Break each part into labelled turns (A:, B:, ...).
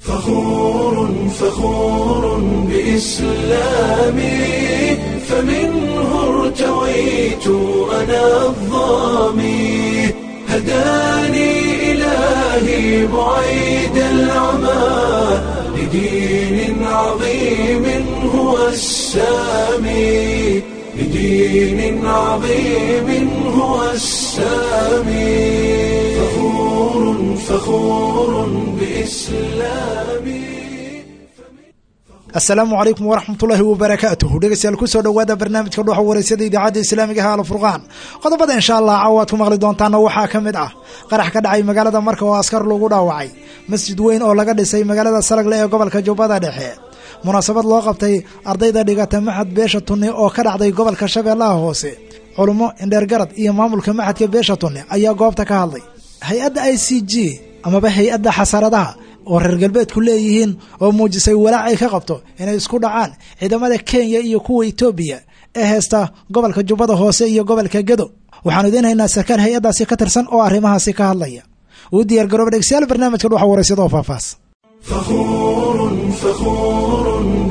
A: فخور فخور بإسلامي فمنه ارتويت أنا الظامي هداني إلهي بعيد العمى لدين عظيم هو السامي لدين عظيم هو السامي فخور فخور بإسلامي
B: asalaamu calaykum waraxmatullaahi wabarakaatuhu dhegeystayaal kusoo dhowaada barnaamijka dhuxa wareysada idaacadda islaamiga ah alfurqaan qodobada insha allah caawa aad ku maqli doontaana waxaa ka mid ah qarax ka dhacay magaalada marka oo askar lagu dhaawacay masjid weyn oo laga dhisay magaalada salagle ee gobolka jubbada dhexe munaasabad loo qabtay ardayda dhigata maxad beesha tunni oo ka dhacday gobolka shabeellaha hoose culummo indheergarad iyo maamulka maxadka beesha tunni ayaa goobta ka hadlay hay-adda i c g amaba hay-adda xasaradaha oo reer galbeedku leeyihiin oo muujisay walaac ay ka qabto inay isku dhacaan ciidamada kenya iyo kuwa etoobiya ee heesta gobolka jubbada hoose iyo gobolka gedo waxaanu idiin haynaa sarkaal hay-addaasi ka tirsan oo arrimahaasi ka hadlaya uu diyaar garooba dhegstayaal barnaamijka dhuxa wareysada oo faahfaahs
A: فخور فخور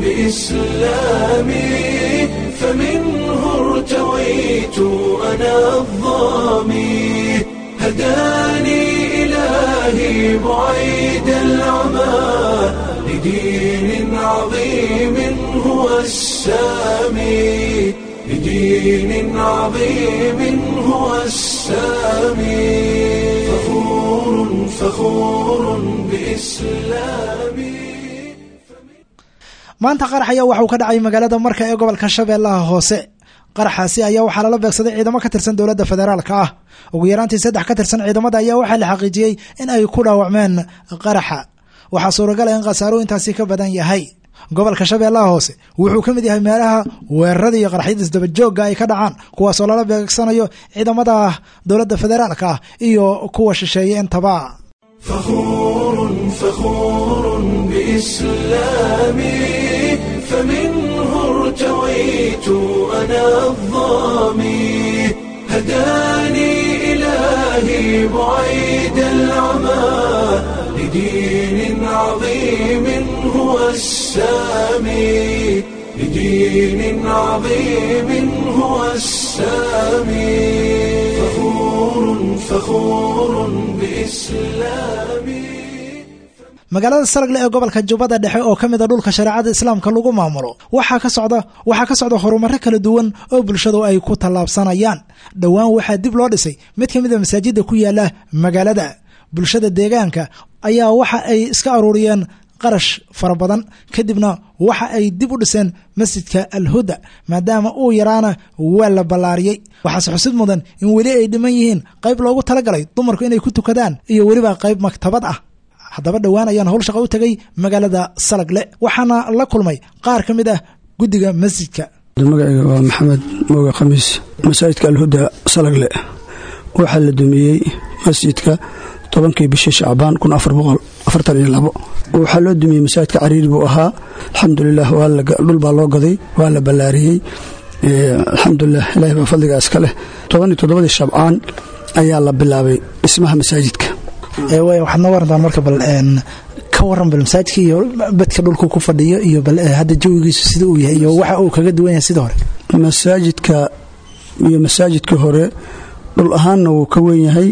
A: بإسلامي فمنه ارتويت أنا الظامي هداني إلهي بعيد العمى لدين عظيم هو السامي لدين عظيم هو السامي فخور فخور بإسلامي
B: maanta qarax ayaa waxauu ka dhacay magaalada marka ee gobolka shabeellaha hoose qaraxaasi ayaa waxaa lala beegsaday ciidamo ka tirsan dowladda federaalka ah ugu yaraantii saddex ka tirsan ciidamada ayaa waxaa la xaqiijiyey in ay ku dhaawacmeen qaraxa waxaa suuragal ah in khasaaro intaasi ka badan yahay gobolka shabeellaha hoose wuxuu ka mid yahay meelaha weerarada iyo qaraxyada isdabajoogga ay ka dhacaan kuwaasoo lala beegsanayo ciidamada dowladda federaalka ah iyo kuwa shisheeye intaba
A: فخور فخور بإسلامي فمنه ارتويت أنا الظامي هداني إلهي بعيد العمى لدين عظيم هو السامي لدين عظيم هو السامي فخور فخور بإسلامي
B: magaalada saragle ee gobolka jubbada dhexe oo ka mid a dhulka shareecada islaamka lagu maamulo waxaa ka socda waxaa ka socda horumaro kala duwan oo bulshadu ay ku tallaabsanayaan dhowaan waxaa dib loo dhisay mid ka mid a masaajida ku yaala magaalada bulshada deegaanka ayaa waxa ay iska aruuriyeen qarash fara badan kadibna waxa ay dib u dhiseen masjidka alhuda maadaama uu yaraana waa la ballaariyey waxaase xusid mudan in weli ay dhiman yihiin qayb loogu talagalay dumarku inay ku tukadaan iyo weliba qayb maktabad ah haddaba dhowaan ayaan howl shaqa u tegay magaalada salagle waxaana la kulmay qaar ka mid ah guddiga masjidka
C: magacayga waa maxamed mooge khamiis masaajidka alhuda salagle waxaa la dumiyey masjidka tobankii bishii shacbaan kun afar boqol afartan iyo labo waxaa loo dumiyey masaajidka cariiri buu ahaa alxamdulilah dhul baa loo gaday waa la ballaariyey alxamdulilah ilahi baa fadligaa iska leh tobaniyo toddobadii shabcaan ayaa la bilaabay dhismaha masaajidka
B: waxaad noo warantaan marka bal ka waran bal masaajidka iyo bedka dhulku ku fadhiyo iyo bal hadda jawigiisu sida uu yahay iyo waxa uu kaga duwan yahay sida hore
C: masaajidka iyo masaajidkii hore dhul ahaanna wuu ka wen yahay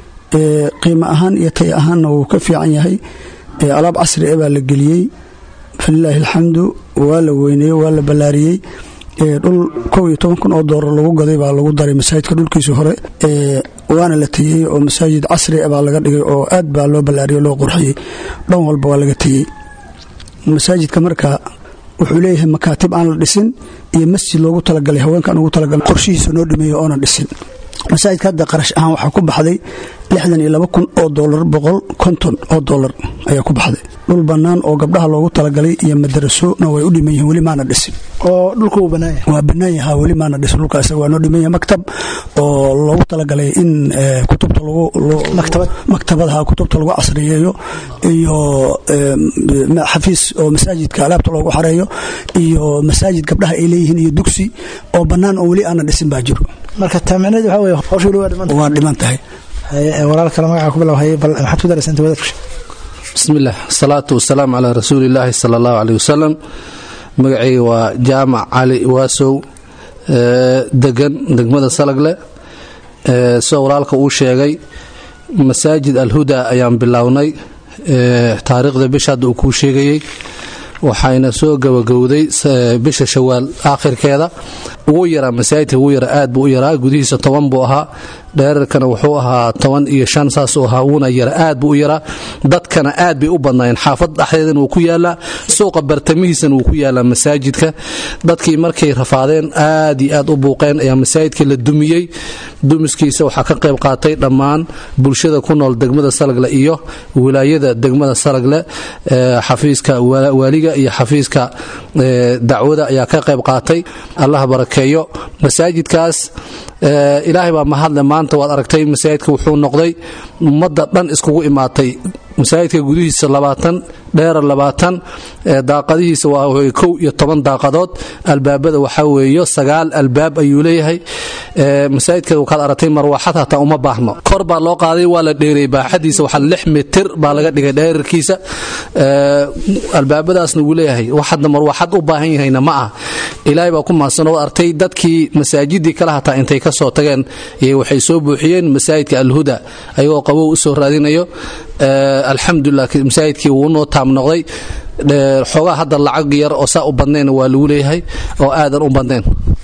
C: qiimo ahaan iyo tay ahaanna wuu ka fiican yahay alaab casri e baa la geliyey falilaahi alxamdu waa la weyneeyey waa la ballaariyey dhul kow iyo toban kun oo doolar lagu gaday baa lagu daray masaajidka dhulkiisii hore waana la tiyey oo masaajid casri baa laga dhigay oo aad baa loo ballaariyey loo qurxiyey dhan walba waa laga tiyey masaajidka marka wuxuu leeyahay makaatib aan la dhisin iyo masjid loogu talagalay haweenkaan ugu talagalay qorshihiisa noo dhameeya oona dhisin masaajidka hadda qarash ahaan waxaa ku baxday lixdan iyo laba kun oo doolar boqol konton oo doolar ayaa ku baxday dhul bannaan oo gabdhaha loogu talagalay iyo madarasona way u dhiman yihiin weli maana dhisin
B: oo dhulka uu bannaan yahay
C: waa bannaan yaha weli maana dhisin dhulkaas waa noo dhiman yahay maktab oo loogu talagalay in kutubta
B: maktabad
C: maktabadaha kutubta lagu casriyeeyo iyo xafiis oo masaajidka alaabta loogu xareeyo iyo masaajid gabdhaha ay leeyihiin iyo dugsi oo bannaan oo weli aana dhisin baa jiro
B: marka taamicneed waxaa weye hawsha weli waa dhiman
C: waa dhiman tahay
B: walaal kale magaca ku bilaw haye bal maxaad ku daraysa inta wadaadku
D: bismillaah asalaatu wasalaamu calaa rasuulillaahi sala allahu caleyh wasalam magacayga waa jaamac cali waasow degan degmada salagle sida walaalka uu sheegay masaajid alhuda ayaan bilownay taariikhda bisha hadda uu kuu sheegayey waxayna soo gabagowday bisha shawaal aakhirkeeda ugu yaraa masaajidka ugu yara aad buu u yaraa gudihiisa toban buu ahaa dheerarkana wuxuu ahaa toban iyo shan saasuu ahaa wuuna yara aad buu u yaraa dadkana aad bay u badnaayeen xaafad dhexdeedana wuu ku yaalaa suuqa bartamihiisana wuu ku yaalaa masaajidka dadkii markay rafaadeen aad iyo aad u buuqeen ayaa masaajidka la dumiyey dumiskiisa waxaa ka qayb qaatay dhammaan bulshada ku nool degmada salagle iyo wilaayada degmada salagle xafiiska waaliga iyo xafiiska dacwada ayaa ka qayb qaatay allah barakeeyo masaajidkaas ilaahay baa mahadle maanta waad aragtay masaajidka wuxuu noqday ummadda dhan iskugu imaatay masaajidka gudihiisa labaatan dheera labaatan daaqadihiisa waa kow iyo toban daaqadood albaabada waxaa weeyo sagaal albaab ayuu leeyahay masaajidka wakaad aragtay marwaaxad hataa uma baahno kor baa loo qaaday waa la dheeray baaxadiisa waxaa lix mitir baa laga dhigay dheerarkiisa albaabadaasna wuu leeyahay wax hadda marwaaxad u baahan yahayna ma ah ilaahay baa ku mahadsan oo artay dadkii masaajidii kale hataa intay ka soo tageen waxay soo buuxiyeen masaajidka alhuda ayagoo qabow u soo raadinayo alxamdulilah masaajidkii wuu noo taam noqday xoogaa hadda lacag yar oo saa u badnayn waa lagu leeyahay oo aadan u badnayn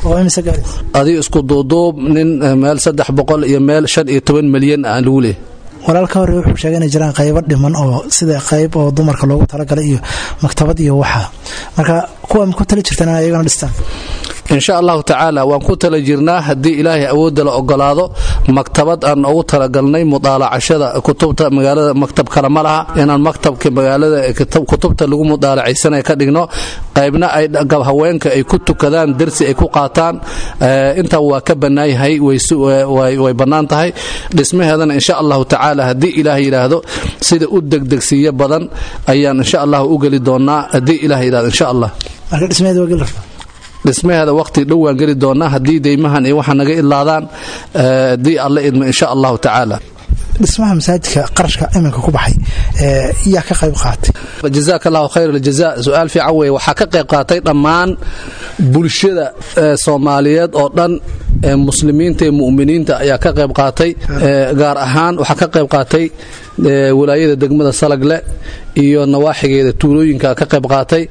D: adigo isku duuduub nin meel saddex boqol iyo meel shan iyo toban milyan aan lagu leeyahay
B: walaalka hore wuxuu sheegay inay jiraan qaybo dhiman oo sida qayb oo dumarka loogu talagalay iyo maktabad iyo waxa marka kuwa ma ku tali jirtaan in ayagana dhistaan
D: insha allahu tacaala waan ku tala jirnaa haddii ilaahay awoodda la ogolaado maktabad aan ugu talagalnay mudaalacashada kutubta magaalada maktab kale ma laha inaan maktabka magaalada kutubta lagu mudaalacaysanay ka dhigno qaybna ay haweenka ay ku tukadaan darsi ay ku qaataan intaa waa ka bannaayahay way bannaan tahay dhismaheedana insha allahu tacaala haddii ilaahay yidhaahdo sida u degdegsiiyo badan ayaan insha allah u geli doonaa haddii ilaah yidhahdo insha allah
B: marka dhismaheeda waa geli rabtaa
D: dhismaheeda waqti dhow waan geli doonaa haddii deymahan iyo waxa naga idlaadaan haddii alla idmo insha allahu tacaala
B: dhismaha masaajidka qarashka iminka ku baxay yaa ka qayb qaatay
D: jazaak allahu khayr aljaza su-aal fiican weeye waxaa ka qayb qaatay dhammaan bulshada soomaaliyeed oo dhan muslimiinta ee mu'miniinta ayaa ka qayb qaatay gaar ahaan waxaa ka qayb qaatay walaayada degmada salagle iyo nawaaxigeeda tuulooyinka ka qayb qaatay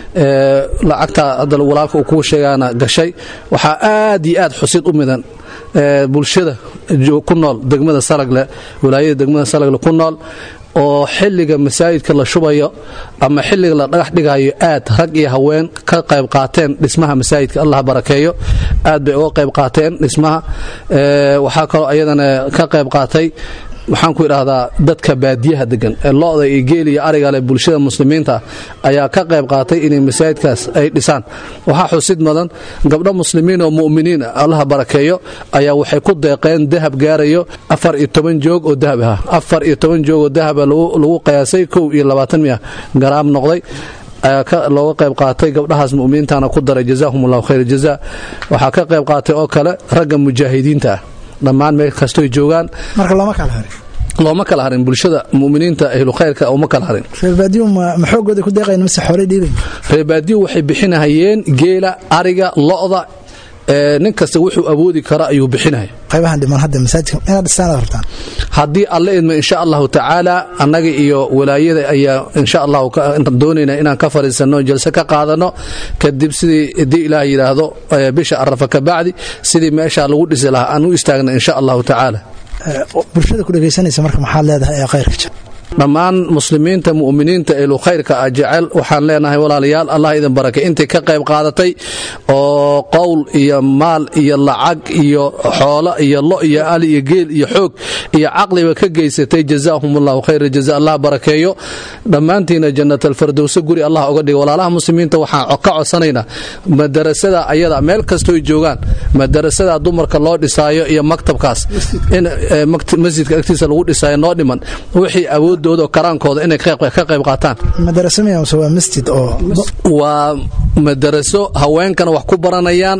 D: lacagta hadda walaalka uu kuu sheegaana gashay waxaa aad iyo aad xusid u midan bulshada ku nool degmada salagle walaayada degmada salagle ku nool oo xilliga masaajidka la shubayo ama xilliga la dhagax dhigayo aad rag iyo haween ka qayb qaateen dhismaha masaajidka allah barakeeyo aad bay uga qayb qaateen dhismaha waxaa kaloo ayadana ka qayb qaatay waxaan ku idhaahdaa dadka baadiyaha degan ee lo-da iyo geel iyo arigale bulshada muslimiinta ayaa ka qayb qaatay inay masaajidkaas ay dhisaan waxaa xusid mudan gabdho muslimiin oo mu'miniin allaha barakeeyo ayaa waxay ku deeqeen dahab gaarayo afar iyo toban joog oo dahab ah afar iyo toban joog oo dahaba lagu qiyaasay kow iyo labaatan miya garaam noqday looga qayb qaatay gabdhahaas muminiintana ku daray jazaahum allahu khayr jaza waxaa ka qayb qaatay oo kale ragga mujaahidiinta ah dhammaan meel kastoy joogaan
B: marka looma kala harin
D: looma kala harin bulshada muminiinta ahlu khayrka uma kala harin
B: reerbaadiyu ma xoogooda ku deeqayn mise xoolay dhiibayn
D: reerbaadiyu waxay bixinahayeen geela ariga lo-da nin kasta wuxuu awoodi kara ayuu bixinaya
B: qaybahan dhiman hadda masaajidka inaad dhistaan aad rabtaan
D: haddii alle idmo insha allahu tacaala annaga iyo walaayada ayaa insha allahu doonayna inaan ka fariisanno jalse ka qaadano kadib sidii haddii ilaah yidhaahdo bisha arafa ka bacdi sidii meeshaa lagu dhisi lahaa aan u istaagna insha allahu tacaala
B: bulshada ku dhegaysanaysa marka maxaad leedahay ee khayrka jir
D: dhammaan muslimiinta mu'miniinta ehlu khayrka ah jecel waxaan leenahay walaalayaal allah idin barakay intay ka qayb qaadatay oo qowl iyo maal iyo lacag iyo xoolo iyo lo iyo ali iyo geel iyo xoog iyo caqliba ka geysatay jazaahum allahu khayra jaza allah barakeeyo dhammaantiina jannat alfardowse guri allah oga dhiga walaalaha muslimiinta waxaan ka codsanaynaa madarasada ayada meel kastooy joogaan madarasada dumarka loo dhisaayo iyo maktabkaas in masjidka agtiisa lagu dhisaayo noo dhiman wixii awood karaankooda inay ka qayb qaataan
B: waa masjid oo
D: waa madaraso haweenkana wax ku baranayaan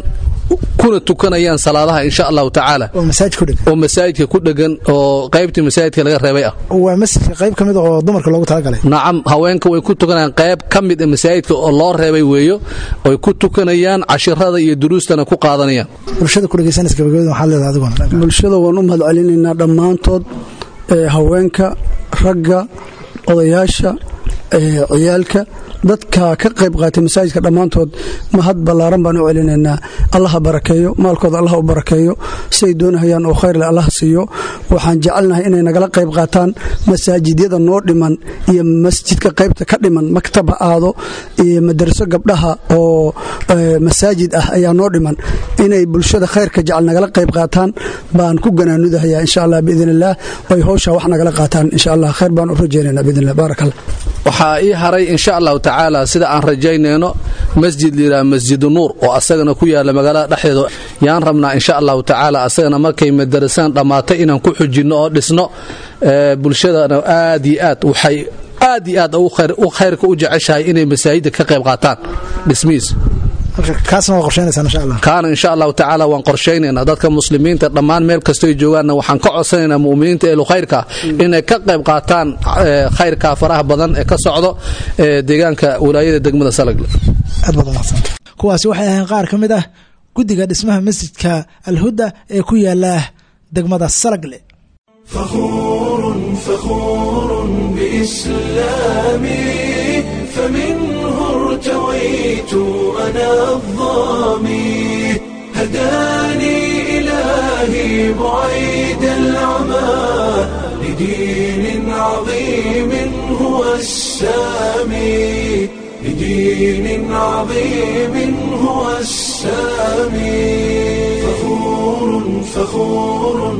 D: kuna tukanayaan salaadaha insha allahu tacaala
B: oo masaajid ku dhegan
D: oo masaajidka ku dhegan oo qaybtii masaajidka laga reebay ah
B: waa masjidka qayb ka mid a oo dumarka loogu talagalay
D: nacam haweenka way ku tukanayaan qayb ka mid a masaajidka oo loo reebay weeyo oy ku tukanayaan cashirada iyo duruustana ku qaadanayaan
B: bulshada ku dhegeysanaysa gabagabada waxaad leedahay adiguna
C: bulshada waan u mahad celinaynaa dhammaantood ee haweenka ragga odayaasha ee ciyaalka dadka ka qayb qaatay masaajidka dhammaantood mahad ballaaran baan u celinaynaa allaha barakeeyo maalkooda allah u barakeeyo siay doonahayaan oo khayrle allah siiyo waxaan jecelnahay inay nagala qayb qaataan masaajidyada noo dhiman iyo masjidka qaybta ka dhiman maktab ha aado iyo madaraso gabdhaha oo masaajid ah ayaa noo dhiman inay bulshada khayrka jecel nagala qayb qaataan baan ku ganaanudahayaa insha allah biidn illah ay howsha wax nagala qaataan insha allah khayr baan u rajeynayna biidn illah baarak allah
D: waxaa ii haray insha allahu tacaala sida aan rajaynayno masjid layidhaha masjidu nuur oo asagana ku yaala magaalada dhexdeeda yaan rabnaa insha allahu tacaala asagana markay madarasaan dhammaatay inaan ku xujinno oo dhisno bulshadana aad iyo aad waxay aad iyo aad u khayrka u jeceshahay inay masaajidda ka qayb qaataan dhismihiisa
B: kaasna waa qorsheynaysaa insha allah
D: kaana insha allahu tacaala waan qorshaynaynaa dadka muslimiinta dhammaan meel kastoy joogaanna waxaan ka codsanaynaa mu'miniinta eelu khayrka inay ka qayb qaataan khayrka faraha badan ee ka socdo deegaanka walaayada degmada salagle
B: aad baad umahadsanta kuwaasi waxay ahayn qaar ka mid ah guddiga dhismaha masjidka alhuda ee ku yaala degmada salagle
A: فخور فخور بإسلامي فمنه ارتويت أنا الظامي هداني إلهي بعيد العمى لدين عظيم هو السامي لدين عظيم هو السامي فخور فخور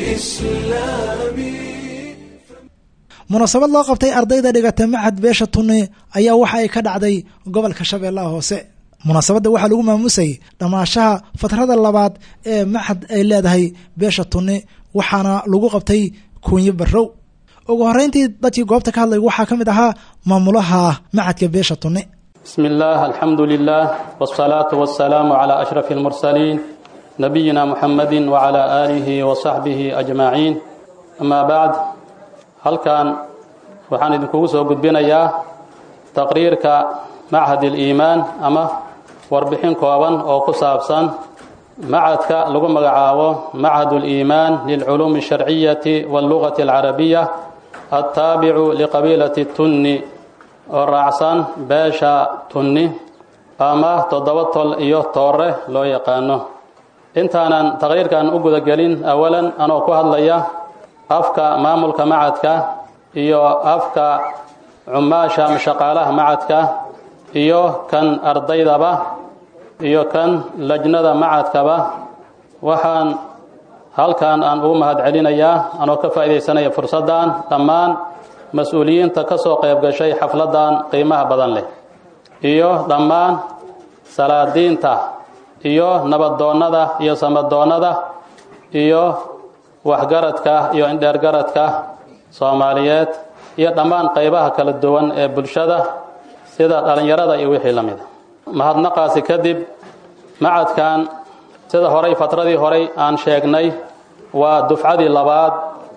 A: بإسلامي
B: munaasabad loo qabtay ardayda dhigata macad beesha tunne ayaa waxa ay ka dhacday gobolka shabeellaha hoose munaasabadda waxaa lagu maamusay dhammaashaha fatrada labaad ee maxad ay leedahay beesha tunne waxaana lagu qabtay kuunyo barrow ugu horreyntii dadkii goobta ka hadlay waxaa ka mid ahaa maamulaha macadka beesha tunne
E: بسم الله الحمد لله والصلاة والسلام على أشرف المرسلين نبينا محمد وعلى آله وصحبه أجمعين أما بعد halkan waxaan idinkugu soo gudbinayaa taqriirka machad اliimaan ama warbixin kooban oo ku saabsan macadka lagu magacaabo machad اliimaan lilculuumi الsharciyati wاllugati اlcarabiya altaabicu liqabiilati tunni oo raacsan beesha tunni ama toddoba tol iyo toore loo yaqaano intaanan taqriirkan u gudagelin awalan anoo ku hadlaya afka maamulka macadka iyo afka cumaasha ama shaqaalaha macadka iyo kan ardaydaba iyo kan lajnada macadkaba waxaan halkan aan ugu mahad celinayaa anoo ka faa'iidaysanaya fursaddan dhammaan mas-uuliyiinta ka soo qayb gashay xafladdan qiimaha badan leh iyo dhammaan salaadiinta iyo nabadoonnada iyo samadoonnada iyo waxgaradka iyo indheergaradka soomaaliyeed iyo dhammaan qaybaha kala duwan ee bulshada sida dhallinyarada iyo wixii la mida mahadnaqaasi kadib macadkan sida horay fatradii horay aan sheegnay waa dufcadii labaad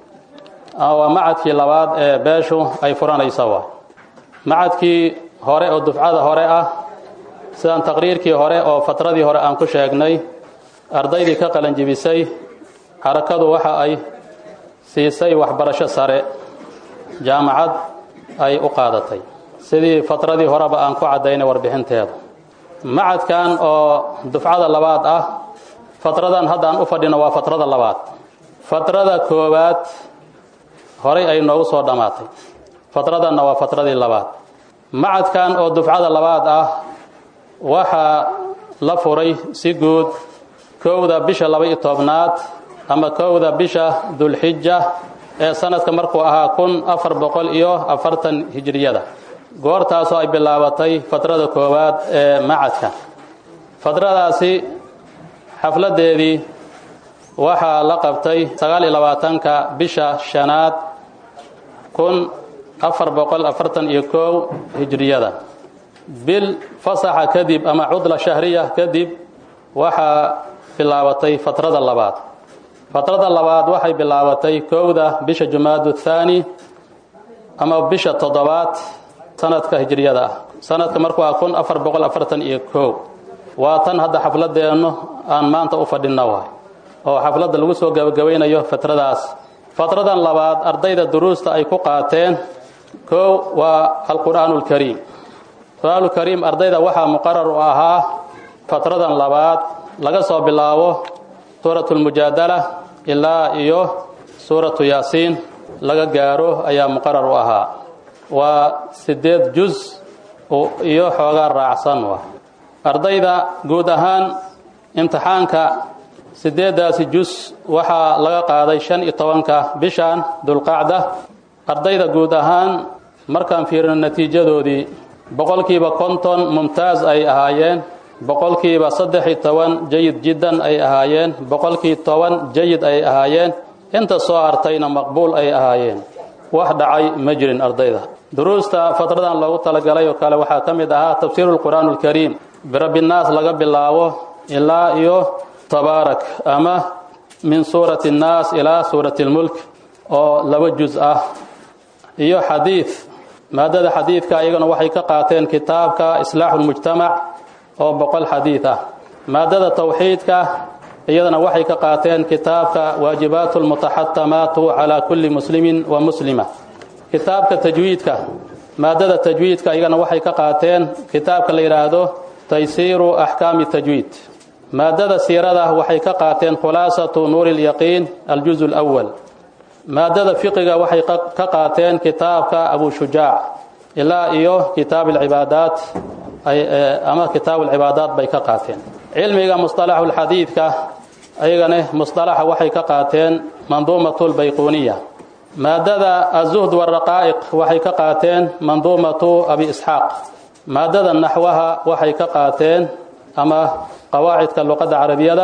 E: waa macadkii labaad ee beeshu ay furanaysa waa macadkii hore oo dufcada hore ah sidaan taqriirkii hore oo fatradii hore aan ku sheegnay ardaydii ka qalanjibisay xarakadu waxa ay siisay waxbarasho sare jaamacad ay u qaadatay sidii fatradii horeba aan ku caddaynay warbixinteeda macadkan oo dufcada labaad ah fatradan haddaan u fadhino waa fatrada labaad fatrada koowaad horay ay noogu soo dhammaatay fatradanna waa fatradii labaad macadkan oo dufcada labaad ah waxaa la furay si guud kowda bisha laba-iyo tobnaad ama kowda bisha dulxija ee sanadka markuu ahaa kun afar boqol iyo afartan hijiriyada goortaasoo ay bilaabatay fatrada koowaad ee macadka fatradaasi xafladeedii waxaa la qabtay sagaal iyo labaatanka bisha shanaad kun afar boqol afartan iyo kow hijiriyada bil fasaxa kadib ama cudla shahriya kadib waxaa bilaabatay fatrada labaad fatrada labaad waxay bilaabatay kowda bisha jumaadu thaani ama bisha toddobaad sanadka hijriyada ah sanadka marku waa kun afar boqol afartan iyo kow waa tan hadda xafladeennu aan maanta u fadhinna waay oo xafladda lagu soo gabagabaynayo fatradaas fatradan labaad ardayda duruusta ay ku qaateen kow waa alqur'aanu lkariim qur'aanulkariim ardayda waxaa muqarar u ahaa fatradan labaad laga soo bilaabo suuratu lmujaadala ilaa iyo suuratu yaasiin laga gaaro ayaa muqarar u ahaa waa siddeed juz iyo xoogaa raacsan wa ardayda guud ahaan imtixaanka siddeeddaasi jus waxaa laga qaaday shan iyo tobanka bishan dulqacda ardayda guud ahaan markaan fiirino natiijadoodii boqolkiiba konton mumtaaz ay ahaayeen boqolkiiba saddex iyo toban jayid jiddan ay ahaayeen boqolkii toban jayid ay ahaayeen inta soo hartayna maqbuul ay ahaayeen wax dhacay ma jirin ardayda duruusta fatradan loogu talagalay oo kale waxaa ka mid ahaa tafsiiru lqur'aan alkariim birabbinaas laga bilaabo ilaa iyo tabaarak ama min suurati annaas ilaa suurati lmulk oo laba juz ah iyo xadiid maadada xadiidka iyagana waxay ka qaateen kitaabka islaaxu lmujtamac oo boqol xadiid ah maadada tawxiidka iyadana waxay ka qaateen kitaabka waajibaatu lmutaxatamaatu calaa kulli muslimin wa muslima kitaabka tajwiidka maadada tajwiidka iyagana waxay ka qaateen kitaabka la yidhaahdo taysiiru axkaami tajwiid maadada siirada waxay ka qaateen khulaasatu nuuri lyaqiin aljuz lwal maadada fiqiga waxay ka qaateen kitaabka abu shujaac ilaa iyo kitaab alcibaadaat ama kitaab alcibaadaat bay ka qaateen cilmiga musطalaxu lxadiidka ayagane musطalaxa waxay ka qaateen manduumatu lbayquniya maadada azuhd waraqaa'iq waxay ka qaateen manduumatu abi isxaaq maadada naxwaha waxay ka qaateen ama qawaacidka luqadda carabiyada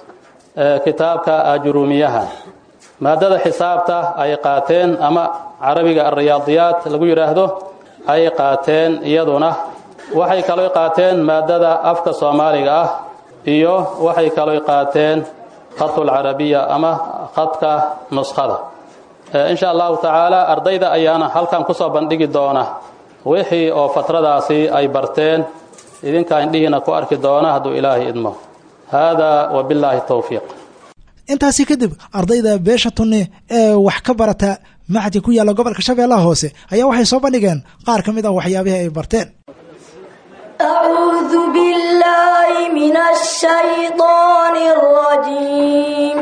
E: kitaabka ajuruumiyaha maadada xisaabta ay qaateen ama carabiga alriyaadiyaat lagu yidhaahdo ay qaateen iyaduna waxay kaloo qaateen maadada afka soomaaliga ah iyo waxay kaloo qaateen khatulcarabiya ama khadka nuskhada insha allahu tacaala ardayda ayaana halkan kusoo bandhigi doona wixii oo fatradaasi ay barteen idinkaa indhihiina ku arki doona hadduu ilaahay idmo hada wabillaahi towfiiq
B: intaasi kadib ardayda beesha tunne ee wax ka barata maxadka ku yaalla gobolka shabeellaha hoose ayaa waxay soo bandhigeen qaar ka mid ah waxyaabihii ay barteen
F: أعوذ بالله من الشيطان الرجيم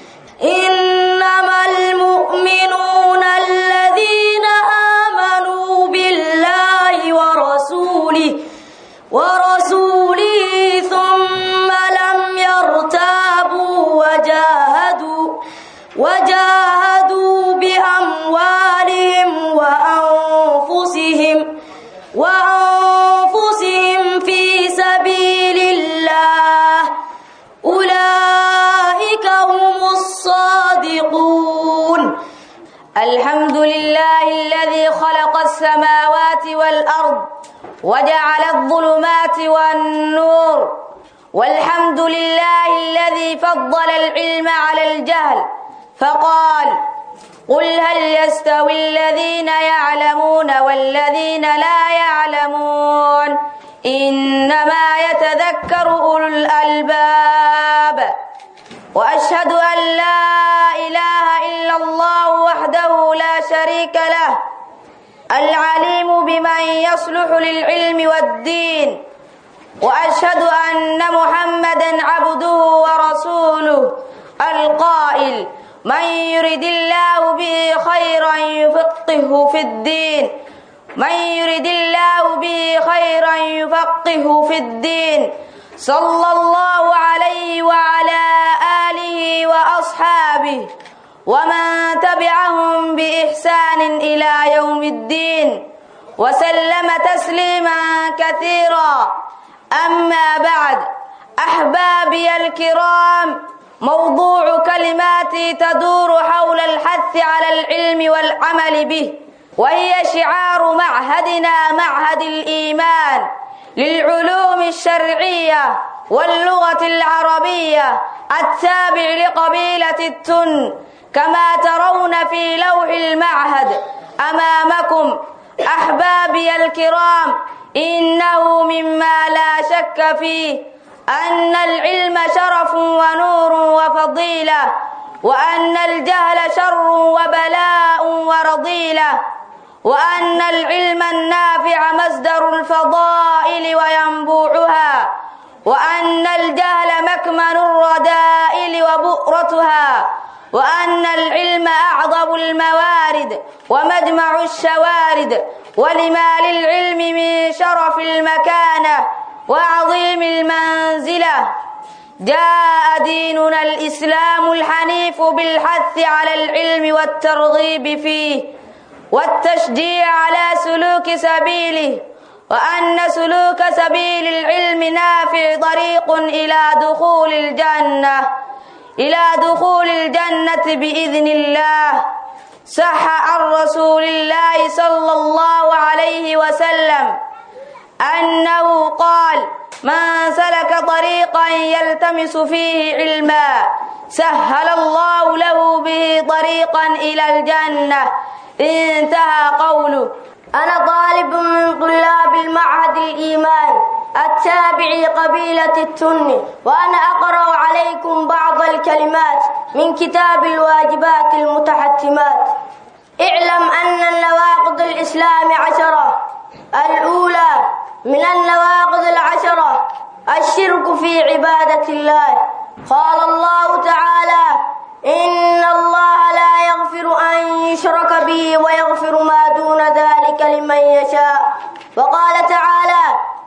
F: إنما المؤمنون الذين آمنوا بالله ورسوله ورسوله ثم لم يرتابوا وجاهدوا وجاهدوا بأموالهم وأنفسهم وأنفسهم في سبيل الله أولئك هم الصادقون الحمد لله الذي خلق السماوات والأرض وجعل الظلمات والنور والحمد لله الذي فضل العلم على الجهل فقال قل هل يستوي الذين يعلمون والذين لا يعلمون إنما يتذكر أولو الألباب وأشهد أن لا إله إلا الله وحده لا شريك له العليم بمن يصلح للعلم والدين وأشهد أن محمدا عبده ورسوله القائل من يرد الله به خيرا يفقهه في الدين من يرد الله به خيرا يفقهه في الدين صلى الله عليه وعلى آله وأصحابه ومن تبعهم بإحسان إلى يوم الدين وسلم تسليما كثيرا أما بعد أحبابي الكرام موضوع كلماتي تدور حول الحث على العلم والعمل به وهي شعار معهدنا معهد الإيمان للعلوم الشرعية واللغة العربية التابع لقبيلة التن كما ترون في لوح المعهد أمامكم أحبابي الكرام إنه مما لا شك فيه أن العلم شرف ونور وفضيلة وأن الجهل شر وبلاء ورضيلة وأن العلم النافع مصدر الفضائل وينبوعها وأن الجهل مكمن الرذائل وبؤرتها وأن العلم أعظم الموارد ومجمع الشوارد ولما للعلم من شرف المكانة وعظيم المنزلة جاء ديننا الإسلام الحنيف بالحث على العلم والترغيب فيه والتشجيع على سلوك سبيله وأن سلوك سبيل العلم نافع طريق إلى دخول الجنة إلى دخول الجنة بإذن الله صح عن رسول الله صلى الله عليه وسلم أنه قال من سلك طريقا يلتمس فيه علما سهل الله له به طريقا إلى الجنة انتهى قوله
G: أنا طالب من طلاب المعهد الإيمان التابع قبيلة التن وأنا أقرأ عليكم بعض الكلمات من كتاب الواجبات المتحتمات اعلم أن النواقض الإسلام عشرة الأولى من النواقض العشرة الشرك في عبادة الله قال الله تعالى إن الله لا يغفر أن يشرك به ويغفر ما دون ذلك لمن يشاء وقال تعالى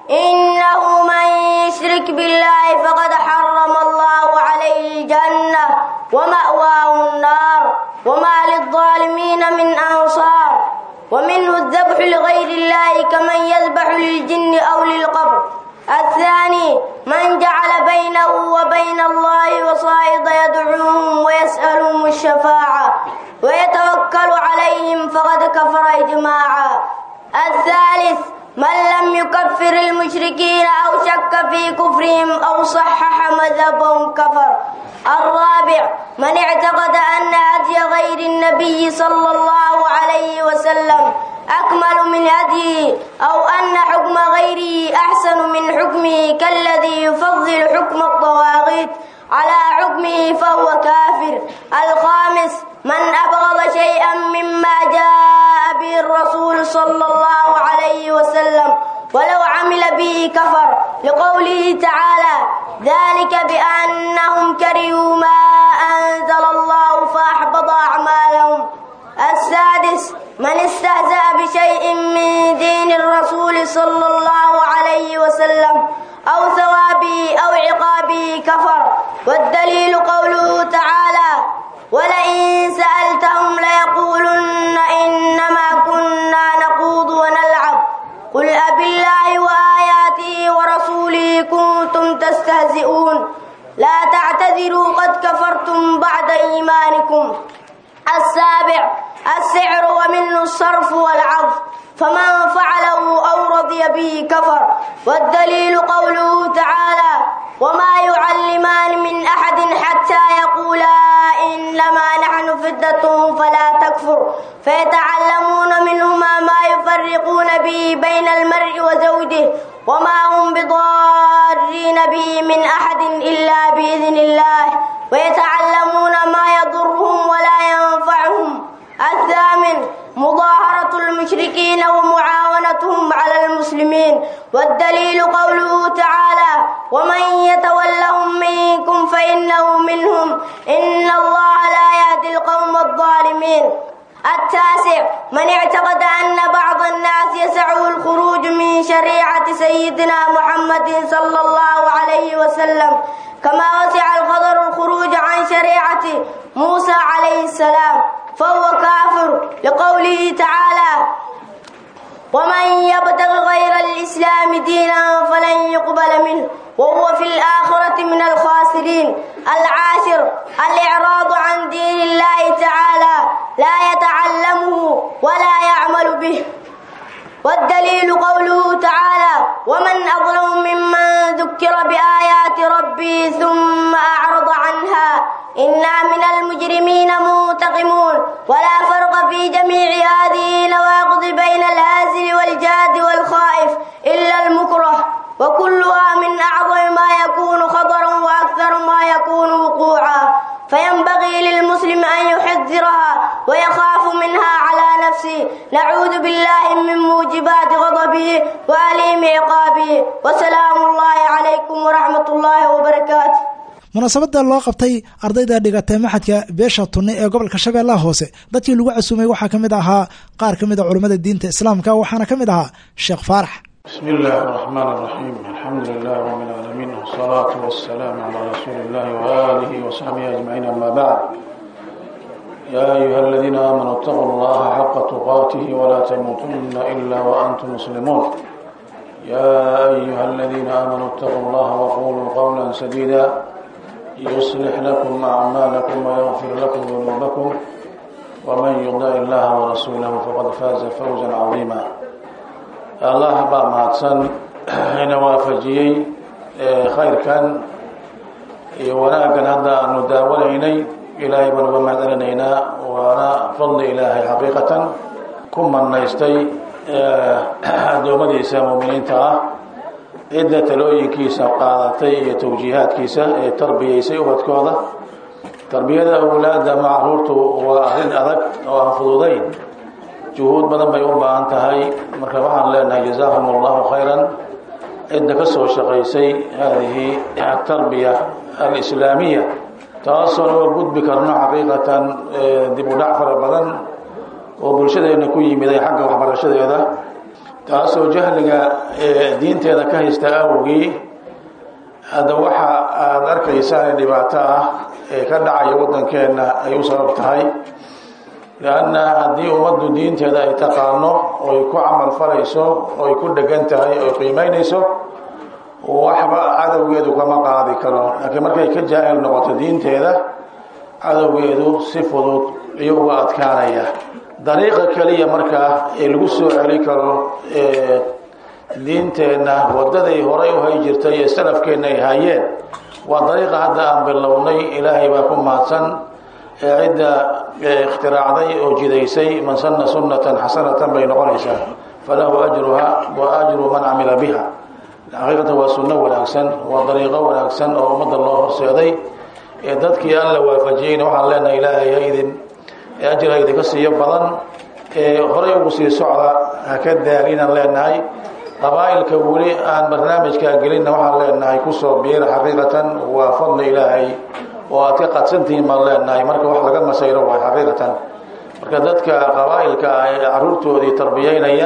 G: إنه من يشرك بالله فقد حرم الله عليه الجنة ومأواه النار وما للظالمين من أنصار ومنه الذبح لغير الله كمن يذبح للجن أو للقبر الثاني من جعل بينه وبين الله وصائد يدعوهم ويسألهم الشفاعة ويتوكل عليهم فقد كفر إجماعا الثالث من لم يكفر المشركين أو شك في كفرهم أو صحح مذهبهم كفر الرابع من اعتقد أن هدي غير النبي صلى الله عليه وسلم أكمل من هديه أو أن حكم غيره أحسن من حكمه كالذي يفضل حكم الطواغيت على حكمه فهو كافر الخامس من أبغض شيئا مما جاء به الرسول صلى الله عليه وسلم ولو عمل به كفر لقوله تعالى ذلك بأنهم كرهوا ما أنزل الله فأحبط أعمالهم السادس من استهزأ بشيء من دين الرسول صلى الله عليه وسلم أو ثوابه أو عقابه كفر والدليل قوله تعالى ولئن سألتهم ليقولن إنما كنا نخوض ونلعب قل أبالله وآياته ورسوله كنتم تستهزئون لا تعتذروا قد كفرتم بعد إيمانكم السابع السعر ومنه الصرف والعرض فمن فعله أو رضي به كفر والدليل قوله تعالى وما يعلمان من أحد حتى يقولا إنما نحن فدة فلا تكفر فيتعلمون منهما ما يفرقون به بين المرء وزوجه وما هم بضارين به من أحد إلا بإذن الله ويتعلمون ما يضرهم ولا ينفعهم الثامن مظاهرة المشركين ومعاونتهم على المسلمين والدليل قوله تعالى ومن يتولهم منكم فإنه منهم إن الله لا يهدي القوم الظالمين التاسع من اعتقد أن بعض الناس يسعه الخروج من شريعة سيدنا محمد صلى الله عليه وسلم كما وسع الخضر الخروج عن شريعة موسى عليه السلام فهو كافر لقوله تعالى ومن يبتغ غير الإسلام دينا فلن يقبل منه وهو في الآخرة من الخاسرين العاشر الإعراض عن دين الله تعالى لا يتعلمه ولا يعمل به والدليل قوله تعالى ومن أظلم ممن ذكر بآيات المجرمين منتقمون ولا فرق في جميع هذه النواقض بين الهازل والجاد والخائف إلا المكره وكلها من أعظم ما يكون خطرا وأكثر ما يكون وقوعا فينبغي للمسلم أن يحذرها ويخاف منها على نفسه نعوذ بالله من موجبات غضبه وأليم عقابه وسلام الله عليكم ورحمة الله وبركاته
B: munaasabada loo qabtay ardayda dhigatay maxadka beesha tunne ee gobolka shabeellaha hoose dadkii lagu casuumay waxaa ka mid ahaa qaar ka mid a culimmada diinta islaamka waxaana ka mid ahaa sheekh faarax
H: بسم الله الرحمن الرحيم الحمد لله رب العالمين والصلاة والسلام على رسول الله وآله وصحبه أجمعين أما بعد يا أيها الذين آمنوا اتقوا الله حق تقاته ولا تموتن إلا وأنتم مسلمون يا أيها الذين آمنوا اتقوا الله وقولوا قولا سديدا يصلح لكم أعمالكم ويغفر لكم ذنوبكم ومن يطع الله ورسوله فقد فاز فوزا عظيما allah baa mahadsan ina waafajiyey khayrkan iyo wanaaggan hadda aanu daawanaynay ilaahay baan uga mahadcelinaynaa waana fadli ilaahay xaqiiqatan ku manaystay addoommadiisa muuminiinta ah cidda talooyinkiisa qaadatay iyo tawjiihaadkiisa ee tarbiyaysay ubadkooda tarbiyada awlaadda macruurtu waa arrin adag oo aan fududayn juhuud badan bay u baahan tahay marka waxaan leenahay jazaahum allahu khayran cidda ka soo shaqaysay haadihi atarbiya alislaamiya taasoon uga gudbi karno xaqiiqatan dib u dhac fara badan oo bulshadeena ku yimiday xagga waxbarashadeeda taasoo jahliga diinteeda ka haysta awgii hadda waxa aada arkaysaan dhibaato ah ee ka dhacaya waddankeenna ay u sabab tahay lanna haddii ummaddu diinteeda ay taqaano oy ku camal falayso oy ku dhegan tahay oy qiimeynayso waxba cadowgeedu kama qaadi karo laakiin markay ka jaahil noqoto diinteeda cadowgeedu si fudud iyo uga adkaanaya dariiqa keliya markaa ee lagu soo celi karo diinteenna wadaday horay u hay jirtay ee salafkeenna ay hayeen waa dariiqa hadda aan bilownay ilaahay baa ku mahadsan cidda ikhtiraacday oo jidaysay man sanna sunnatan xasanatan bay noqonaysaa falahu ajruha wa ajru man camila biha xaqiiqatan waa sunno wanaagsan waa dariiqo wanaagsan oo ummadda loo horseeday ee dadkii aan la waafajiyeyna waxaan leenahay ilaahay ha idin ajir ha idinka siiyo badan ee horay ugu sii socda ha ka daalinaan leenahay qabaa'ilka weli aan barnaamijkaa gelinna waxaan leenahay kusoo biira xaqiiqatan waa fadli ilaahay oo aad ka qadsantihiin baan leenahay marka wax laga masayro waay xaqiiqatan marka dadka qabaa'ilka ah ee caruurtoodii tarbiyeynaya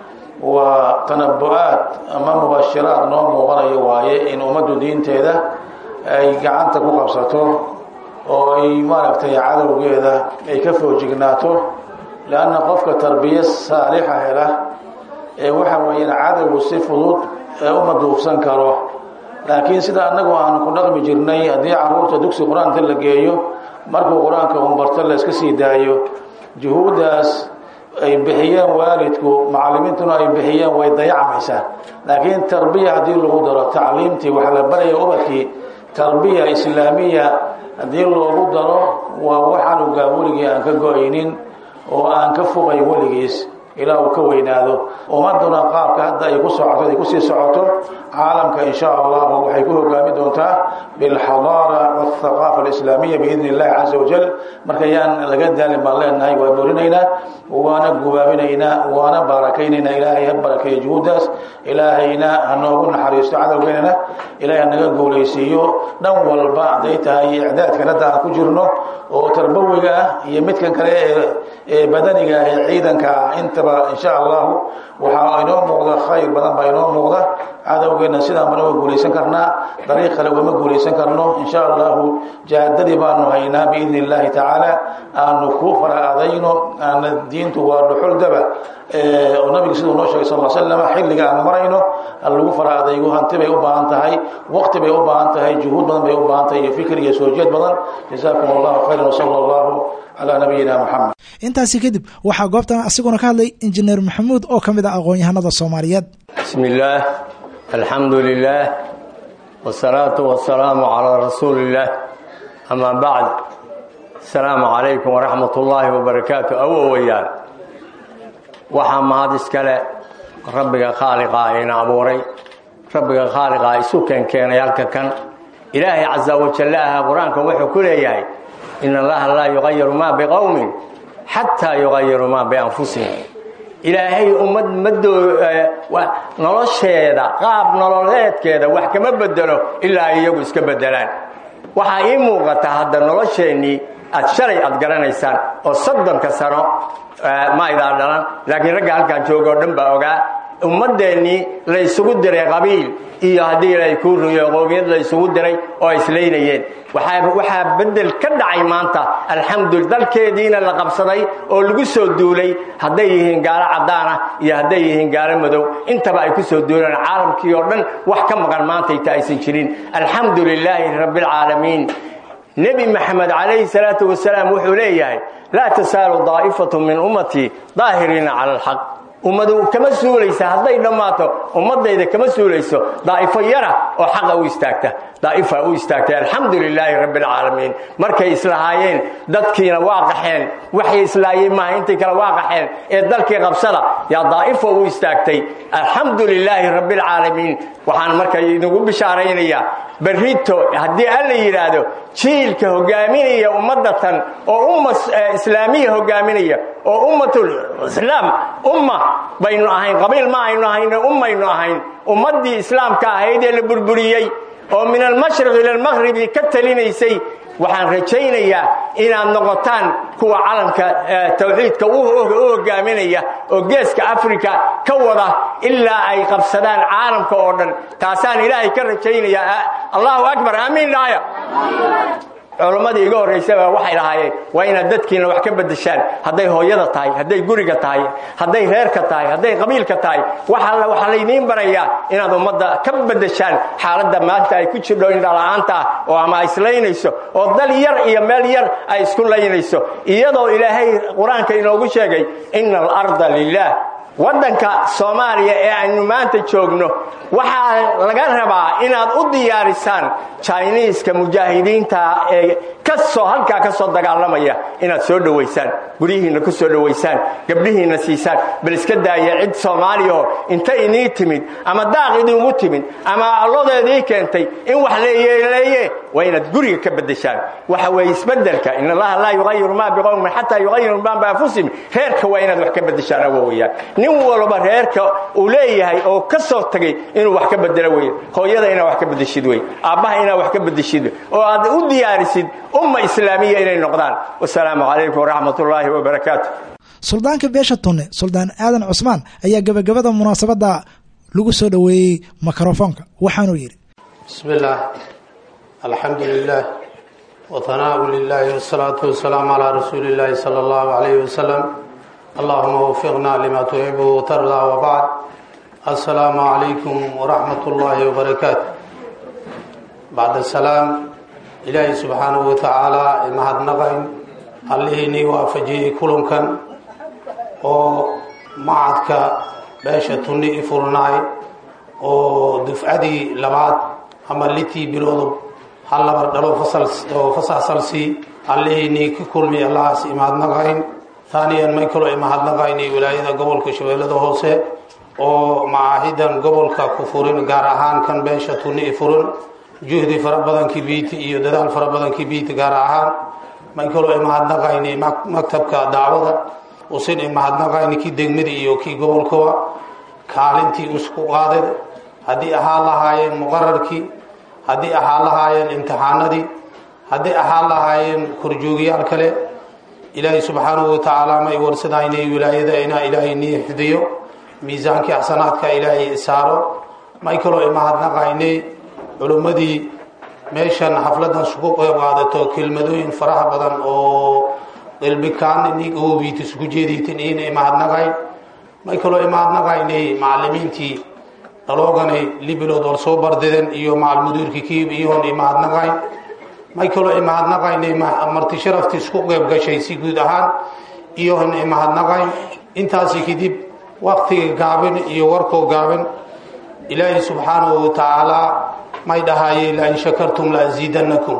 H: waa tanabu-aad ama mubashiraad noo muuqanaya waaye in ummaddu diinteeda ay gacanta ku qabsato oo ay maaragtay cadowgeeda ay ka foojignaato leanna qofka tarbiye saalixa hela ee waxa weeyaan cadowgu si fudud ee uma duufsan karo laakiin sida annagu aanu ku dhaqmi jirnay haddii caruurta dugsi qur-aanka la geeyo markuu qur-aanka un barto la iska sii daayo juhuuddaas ay bixiyeen waalidku macallimiintuna ay bixiyeen way dayacmaysaa laakiin tarbiya haddii lagu daro tacliimtii waxa la baraya ubadkii tarbiya islaamiya haddii loogu daro waa waxaanugaa weligii aan ka go-aynin oo aan ka fogayn weligiis ilaa uu ka weynaado ummaduna qaabka hadda ay ku socoto ay kusii socoto caalamka in sha allahu waxay ku hogaami doontaa bilxadaara wاthaqaafa alislaamiya biidn illahi caza wajal marka yaan laga daalin baan leenahay waa boorinaynaa waana gubaabinaynaa waana baarakaynaynaa ilaahay ha barakeeyo juhuuddaas ilaahayna ha noogu naxariisto cadowgeynana ilahay hanaga guulaysiiyo dhan walba hadday tahay icdaadkan hadda aan ku jirno oo tarbawiga ah iyo midkan kale ee badaniga ah ee ciidanka ah intaba insha allahu waxaa inoo muuqda khayr badan baa inoo muuqda cadowgeena sidaan baan uga guulaysan karnaa dariiq kale ugama guulaysan karno insha allahu jaadadii baanu haynaa biidni illahi tacaala aanu ku fara adayno aana diintu waa dhuxul daba oo nabiga siduu noo sheegay sal slam xilliga aanu marayno lagu fara adaygo hanti bay u baahan tahay waqti bay u baahan tahay juhuud badan bay u baahan tahay iyo fikir iyo soo jeed badan jazaakum allahu khayran wsala allahu calaa nabiyina muxamed
B: intaasi kadib waxaa goobtan asiguna ka hadlay injineer maxamuud oo ka mid ah aqoon-yahanada soomaaliyeed
I: bismi illaah alxamdu lilah wsalaatu wasalaamu calaa rasuuli illaah amaa bacd asalaamu calaykum waraxmat ullaahi wabarakaatu awowayaal waxaa mahad iskale rabbiga khaaliqaa ina abuuray rabbiga khaaliqaa isu keenkeenay halka kan ilaahay casa wajalla aha qur-aanka wuxuu ku leeyahay in allaha laa yuqayiru maa biqowmin xataa yuqayiru maa bianfusihim ilaahay ummad madoo nolosheeda qaab nololeedkeeda wax kama bedelo ilaa iyagu iska bedelaan waxaa ii muuqata hadda nolosheennii aad shalay aad garanaysaan oo soddonka sano ma aydaa dhalan laakiin ragga halkaan jooga oo dhan baa ogaa ummadeennii la isugu diray qabiil iyo haddii ilaahay kuu ruyo qoomiyad la isugu diray oo ay islaynayeen waxaa bedel ka dhacay maanta alxamdul dalkeediina la qabsaday oo lagu soo duulay hadday yihiin gaalo caddaana iyo hadday yihiin gaalo madow intaba ay ku soo duuleen caalamkii oo dhan wax ka maqan maantayta aysan jirin alxamdu lilaahi rabbialcaalamiin nebi maxamed calayhi salaatu wasalaam wuxuu leeyahay laa tasaalu daa'ifatu min ummatii daahiriina cala alxaq ummadu kama suulaysa hadday dhammaato ummadayda kama suulayso daa'ifo yara oo xaqa u istaagta daa'ifa u istaagtay alxamdu lilaahi rabbi alcaalamiin markay islahaayeen dadkiina waa qaxeen waxay islaayeen maaha intay kale waa qaxeen ee dalkii qabsada yaa daa'ifo u istaagtay alxamdu lilaahi rabbi alcaalamiin waxaan marka idinku bishaaraynayaa berrito haddii alla yidhaahdo jiilka hogaaminaya ummadatan oo umma islaamiya hogaaminaya oo ummatul islaam umma baynu ahayn qabiil ma aynu ahayn ummaynu ahayn ummaddii islaamka ahayd ee la burburiyey oo min almashriq ila almaqhribi ka talinaysay waxaan rajaynayaa inaad noqotaan kuwa calanka tawxiidka u hogaaminaya oo geeska africa ka wada ilaa ay qabsadaan caalamka oo dhan taasaan ilaahay ka rajaynayaa allahu akbar aamiin dhahaya culammadii iga horraysaba waxay lahaayeen waa inaad dadkiina wax ka bedeshaan hadday hooyada tahay hadday guriga tahay hadday reerka tahay hadday qabiilka tahay waxaa laydiin barayaa inaad ummadda ka bedeshaan xaaladda maanta ay ku jirdho indhala'aanta ah oo ama ay islaynayso oo dal yar iyo meel yar ay isku laynayso iyadoo ilaahay qur-aanka inoogu sheegay ina alarda lilah waddanka soomaaliya ee aynu maanta joogno waxaa laga rabaa inaad u diyaarisaan jiniiska mujaahidiinta ee kasoo halkaa ka soo dagaalamaya inaad soo dhowaysaan guryihiinna ku soo dhowaysaan gabdhihiinna siisaan bal iska daaya cid soomaaliyaho inta inii timid ama daaq idingu timid ama allodeedii keentay in wax leeyeeleeye waa inaad guriga ka bedeshaan waxa weeye isbedelka in allaha laa yuqayiru maa biqowmin xataa yuqayiru maa bianfusihim reerka waa inaad wax ka bedeshaan awowayaan nin walba reerka uu leeyahay oo ka soo tagay inuu wax ka bedelo wey hooyada inaad wax ka bedeshid wey aabbaha inaad wax ka bedeshid oo aad u diyaarisid umma islaamiya inay noqdaan wasalaamu calaykum waraxmat ullaahi wabarakaatu
B: suldaanka beesha tunne suldaan aadan cusmaan ayaa gebagabada munaasabadda lagu soo dhoweeyey mikrofoonka waxaanuu yidhi
J: bismi illaah alxamdu lilah wahanaau lilahi wasalaatu wasalaamu calaa rasuuli illaahi sala allahu calayhi wasalam allahuma wafiqna lima tuxibu watardaa wabacd assalaamu calaykum waraxmat ullaahi wabarakaatu bacda salaam ilaahay subxaanahu watacaala imahadnaqayn allihiinii waafajiyey kulankan oo macadka beesha tunni i furnaay oo dufcadii labaad ama litii biloodu hal labar dhalo oo fasaxsalsii allihiinii ka kulmi allahaas imahadnaqayn haaniyan may kaloo imahadnaqayni wilaayada gobolka shabeellada hoose oo macaahidan gobolka ku furin gaar ahaan kan beesha tunni i furin juhdi fara badankii biiti iyo dadaal fara badankii biiti gaar ahaan may kaloo imahadnaqayni maktabka dacwada usin imahadnaqayni kii degmada iyo kii gobolkaba kaalintii isku qaadeen haddii ahaan lahaayeen muqararkii haddii ahaan lahaayeen imtixaanadii haddii ahaan lahaayeen korjoogiyaal kale ilaahay subxaanahu watacaala may warsadaynay wilaayada inaa ilaahay nii xifdiyo miisaankii axsanaadka ilaahay saaro may kaloo imahadnaqaynay culimmadii meeshan xafladan sugu qeyb qaadato kelmadooyin faraha badan oo qalbikaan nig oobiit isku jeedaytin ina imahadnaqayn may kaloo imahadnaqaynay macalimiintii dhalooganay libilood war soo bardiden iyo macalmudiirkii kiib iyoon imahadnaqayn may kaloo imahadnaqaynay marti sharaftii isku qeyb gashay si guud ahaan iyoon imahadnaqayn intaasi kadib waktiga gaabin iyo warkoo gaabin ilaahay subxaanahu watacaala may dhahaaye lain shakartum la asiidanakum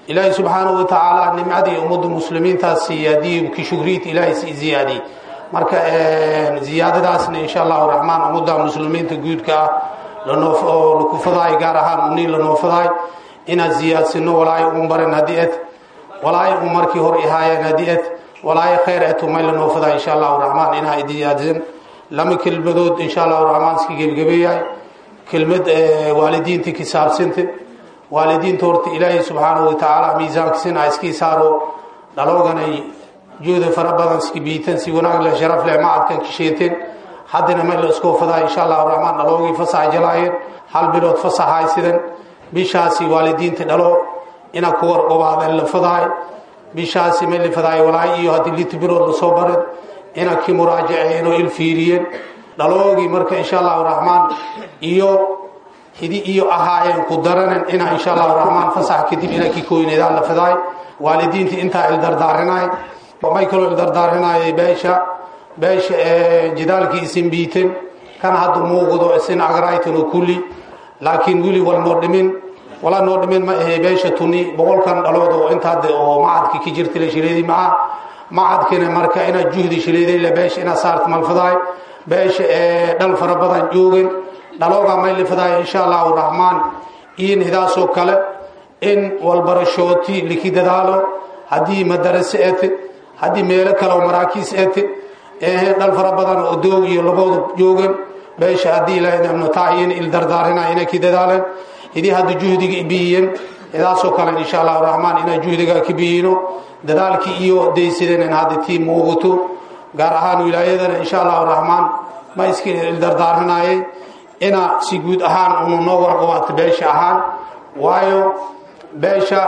J: ilaahay subxaanahu watacaala nimcadii ummadda muslimiintaas siiya haddii ki shugriid ilaahay sii ziyaadiyey marka ziyaadadaasna insha allahu raxmaan ummadda muslimiinta guudka ah lanoo lakufadaay gaar ahaan unii lanoofadaay inaad ziyaadsino walaayo un baran haddii ad walaayo un markii hor ihaayeen haddii ad walaayo khayr etu may lanoofadaay insha allahu raxmaan inaa ziyaadsan lama kelmadood insha allahu raxmaan iska gebgabeeyahay kelmad waalidiinta kisaabsanta waalidiinta horta ilaahay subxaanahu watacaala miisaankiisina iskii saaro dhalooganay juhda fara badan iska biitan si wanaag leh sharaf leh macadkan kisheenteen haddana may la iskoo fadaa insha allahu raxmaan dhaloogii fasax jalaayeen hal bilood fasaxaay sidan bishaasi waalidiinta dhalo ina ku warqobaadeen la fadaay bishaasi may la fadaay walaay iyo haddii lita bilood lasoo baran ina ki muraajaceen oo il fiiriyeen dhaloogii marka insha allahu raxmaan iyo hidi iyo ahaayeen ku daranen inaa insha allahu raxmaan fasax kadib ina ki kooyneedaan la fadaay waalidiinta intaa ildardaarinay may kaloo ildardaarinayay beesha beesha jidaalkii isin biiten kana hadda muuqdo isin agraytan oo kulli laakiin weli wal noo dhimin wala noo dhimin ma ahe beesha tuni boqolkan dhalood oo intaade oo macadki ka jirta la shileedi maca macadkina marka inaad juhdi shileeday la beesha inaad saarta malfadaay beesha dhal fara badan joogen dhaloogaa may lifadaay insha allahu raxmaan iyo nidaasoo kale in walbarashooti liki dadaalo haddii madarase ete haddii meelo kale oo maraakiis ete dhal fara badan oo doog iyo labooda joogan beesha haddii ilaahnataayin il dardaarina inay ki dadaaleen idii hadda juhdiga biyiyeen idaasoo kale insha allahu raxmaan inaan juhdiga ka biyino dadaalkii iyo daysadeen in hadda tii muuqato gaar ahaan wilaayadana insha allahu raxmaan ma iska ildardaarinayay ina si guud ahaan unu noo warqabaato beesha ahaan waayo beesha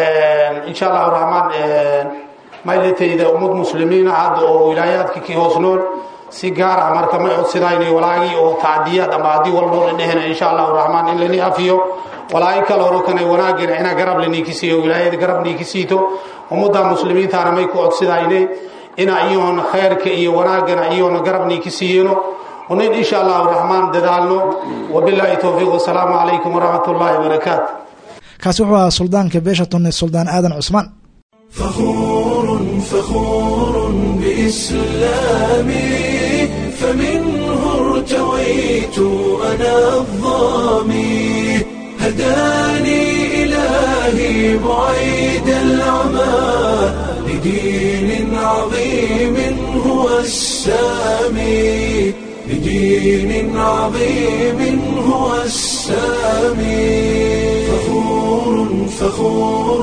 J: insha allahu raxmaan maylatayda ummad muslimiina hadda oo wilaayaadka ki hoos nool si gaar ah marka may codsidaynay walaagii oo tacdiyaad ama haddii walboo la dhehena insha allahu raxmaan in lani afiyo walaagi kale horo kana wanaagina inaa garab laniikisiiyo wilaayada garab niikisiito ummadda muslimiintaana may ku codsidaynay ina iyoona khayrka iyo wanaagana iyoona garab niikisiiyeno unin insha allahu raxmaan dadaalno wabilaahi towfiiq wasalaamu calaykum waraxmat ullaahi wabarakaatu
B: kaasi wuxuu ahaa suldaanka beesha tunne suldaan aadan cusmaan
A: فخور فخور بإسلامي فمنه ارتويت أنا الظامي هداني إلهي بعيد العمى لدين عظيم هو السامي لدين عظيم هو السامي فخور فخور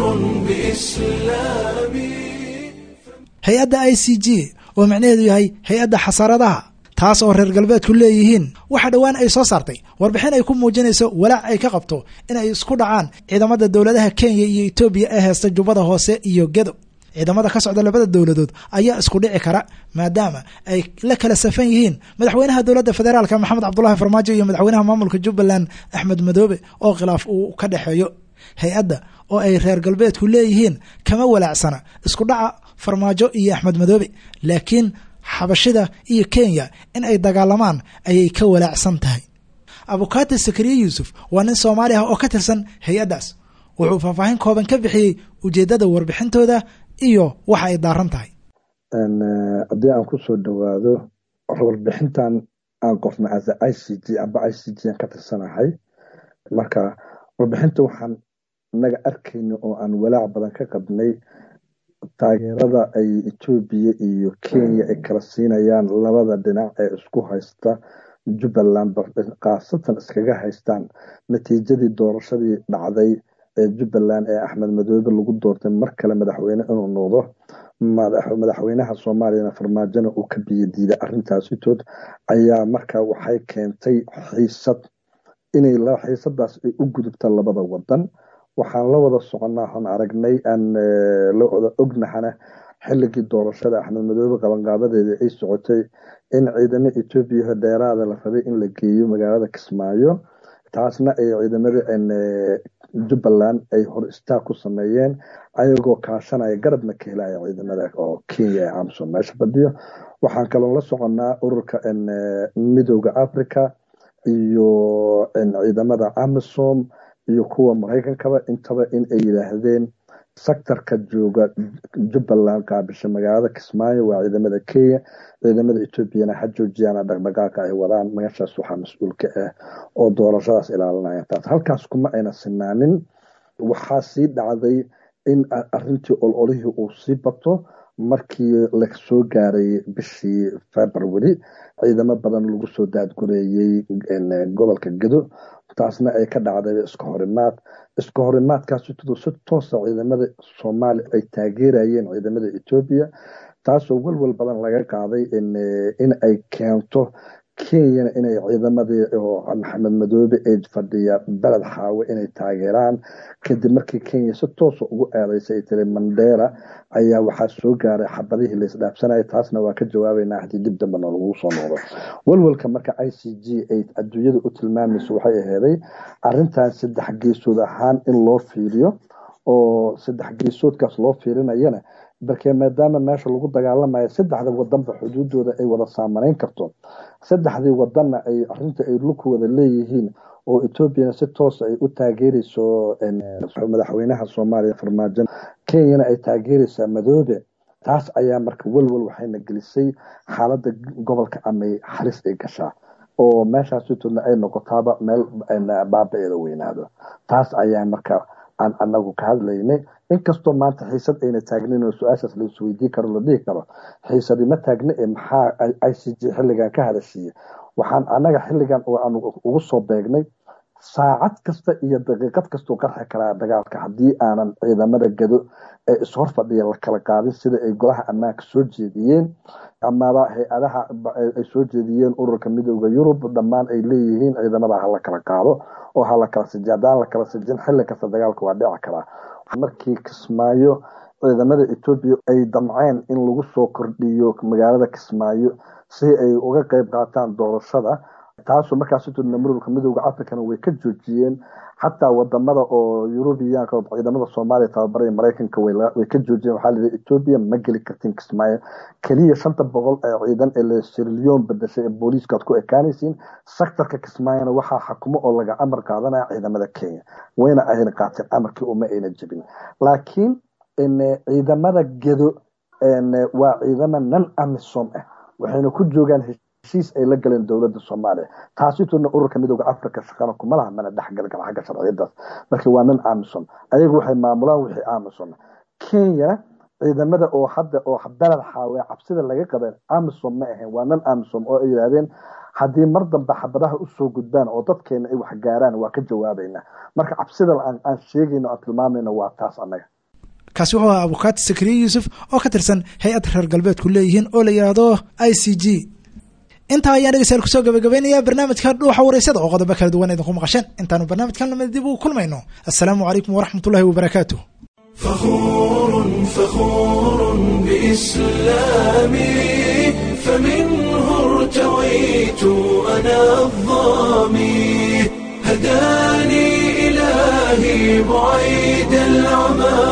A: بإسلامي
B: hay-adda i c g oo macnaheedu yahay hay-adda xasaradaha taas oo reer galbeedku leeyihiin waxa dhowaan ay soo saartay warbixin ay ku muujinayso walaac ay ka qabto in ay isku dhacaan ciidamada dowladaha kenya iyo etoobiya ee heesta jubbada hoose iyo gedo ciidamada ka socda labada dowladood ayaa isku dhici kara maadaama ay la kala safan yihiin madaxweynaha dowladda federaalka maxamed cabdulahi farmaajo iyo madaxweynaha maamulka jubbaland axmed madoobe oo khilaaf uu ka dhexeeyo hay-adda oo ay reer galbeedku leeyihiin kama walaacsana isku dhaca farmaajo iyo axmed madoobe laakiin xabashida iyo kenya in ay dagaalamaan ayay ka walaacsan tahay abukaati sakariye yuusuf waa nin soomaali ah oo ka tirsan hay-addaas wuxuu faahfaahin kooban ka bixiyey ujeeddada warbixintooda iyo waxa ay daaran tahay
K: haddii aan kusoo dhowaado warbixintan aan qofna asa i c g amba i c g aan ka tirsanahay marka warbixinta waxaan naga arkayna oo aan walaac badan ka qabnay taageerada ay etoobiya iyo kenya ay kala siinayaan labada dhinac ee isku haysta jubbaland khaasatan iskaga haystaan natiijadii doorashadii dhacday ee jubbaland ee axmed madoobe lagu doortay mar kale madaxweyne inuu noqdo madaxweynaha soomaaliyana farmaajona uu ka biyadiiday arrintaasitood ayaa marka waxay keentay xiisad inay xiisadaas ay u gudubta labada wadan waxaan la wada soconnaa waxaan aragnay aan la wada ognahana xilligii doorashada axmed madoobe qabanqaabadeeda ay socotay in ciidamo etoobiya dheeraada la rabay in la geeyo magaalada kismaayo taasna ay ciidamada jubbaland ay hor istaag ku sameeyeen ayagoo kaashanaya garabna ka helaya ciidamada oo kenya ee amsom meesha fadhiyo waxaan kaloo la soconnaa ururka midooda africa iyo ciidamada amisom iyo kuwa maraykankaba intaba in ay yidhaahdeen sectorka jooga jubbaland kaabisha magaalada kismaayo waa ciidamada kenya ciidamada etoobiyana ha joojiyaan dhaqdhaqaaqa ay wadaan meeshaas waxaa mas-uul ka ah oo doorashadaas ilaalinaya taas halkaas kuma ayna sinaanin waxaa sii dhacday in arintii ololihii uu sii bato markii lasoo gaaray bishii february ciidamo badan lagu soo daadgureeyey gobolka gedo taasna ay ka dhacday iska horimaad iska horimaadkaas si toosa ciidamada soomaaliya ay taageerayeen ciidamada etoobiya taasoo welwel badan laga qaaday in ay keento kenyana inay ciidamadii oo maxamed madoobe ee fadhiya beled xaawe inay taageeraan kadib markii kenya si toosa ugu eedeysay ay tiri mandera ayaa waxaa soo gaaray xabadihii laisdhaafsanaya taasna waa ka jawaabeynaa haddii dib dambe noolagu soo noqdo welwelka marka i c g ay adduunyada u tilmaamayso waxay aheeday arintan saddex geesood ahaan in loo fiiriyo oo saddex geesoodkaas loo fiirinayana balkee maadaama meesha lagu dagaalamayo saddexda wadanba xuduudooda ay wada saamaneyn karto saddexdii wadanna ay arinta ay lugku wada leeyihiin oo etoobiyana si toosa ay u taageereyso madaxweynaha soomaaliya farmaajo kenyana ay taageereysaa madoobe taas ayaa marka welwel waxayna gelisay xaalada gobolka amay halis ay gashaa oo meeshaasitoodna ay noqotaaba meel baaba-eeda weynaado taas ayaa marka aan anagu ka hadlaynay inkastoo maanta xiisad ayna taagnin oo su-aashaas la isweydii karo la dhihi karo xiisadi ma taagna ee maxaa i c g xilligan ka hadashiiye waxaan anaga xilligan aan ugu soo beegnay saacad kasta iyo daqiiqad kastuu qarxi karaa dagaalka haddii aanan ciidamada gado ee ishor fadhiya la kala qaadin sida ay golaha ammaanka soo jeediyeen amaba hay-adaha ay soo jeediyeen ururka midooda yurub dhammaan ay leeyihiin ciidamada hala kala qaado oo hala kala siji haddaan la kala sijin xilli kasta dagaalka waa dhici karaa markii kismaayo ciidamada etoobiya ay damceen in lagu soo kordhiyo magaalada kismaayo si ay uga qeyb qaataan doorashada taasoo markaasitoodna mururka midooda africana way ka joojiyeen xataa wadamada oo yurubiyaanka ciidamada soomaaliya tababaraya mareykanka way ka joojiyeen waxaa layidhi etoobiya ma geli kartin kismaayo keliya shanta boqol ee ciidan ee lasirliyoon badashay ee booliiskaad ku ekaanaysiin sectorka kismaayona waxaa xakumo oo laga amar qaadanaya ciidamada kenya wayna ayna qaateen amarkii uma ayna jebin laakiin ciidamada gedo waa ciidamo nan amisom ah waxayna ku joogaan heshiis ay la galeen dowladda soomaaliya taasitoodna ururka midooda africa shaqana kuma laha mana dhexgalgal xagga sharciyadaas marka waa nin amisom ayagu waxay maamulaan wixii amisom kenyana ciidamada oo hadda oo beled xaawe cabsida laga qabeen amisom ma ahayn waa nin amisom oo ay yidhaahdeen haddii mar dambe xabadaha usoo gudbaan oo dadkeena ay wax gaaraan waa ka jawaabeynaa marka cabsida aan sheegayno aan tilmaamayno waa taas annaga
B: kaasi wuxuu ahaa abukaati sakriye yuusuf oo ka tirsan hay-ad reer galbeedku leeyihiin oo la yidhaahdo i c g intaa ayaan dhegeystayaal kusoo gabagabaynayaa barnaamijka dhuuxa wareysada oo qodobo kala duwan idinku maqasheen intaanu barnaamijkan lamid dib ugu kulmayno assalaamu calaykum waraxmat ullahi wabarakaatu
A: فخور فخور بإسلامي فمنه ارتويت أنا الظامي هداني إلهي بعيد العمى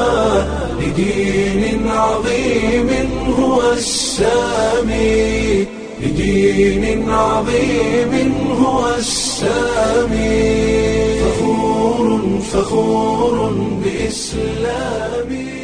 A: لدين عظيم هو السامي لدين عظيم هو السامي فخور فخور بإسلامي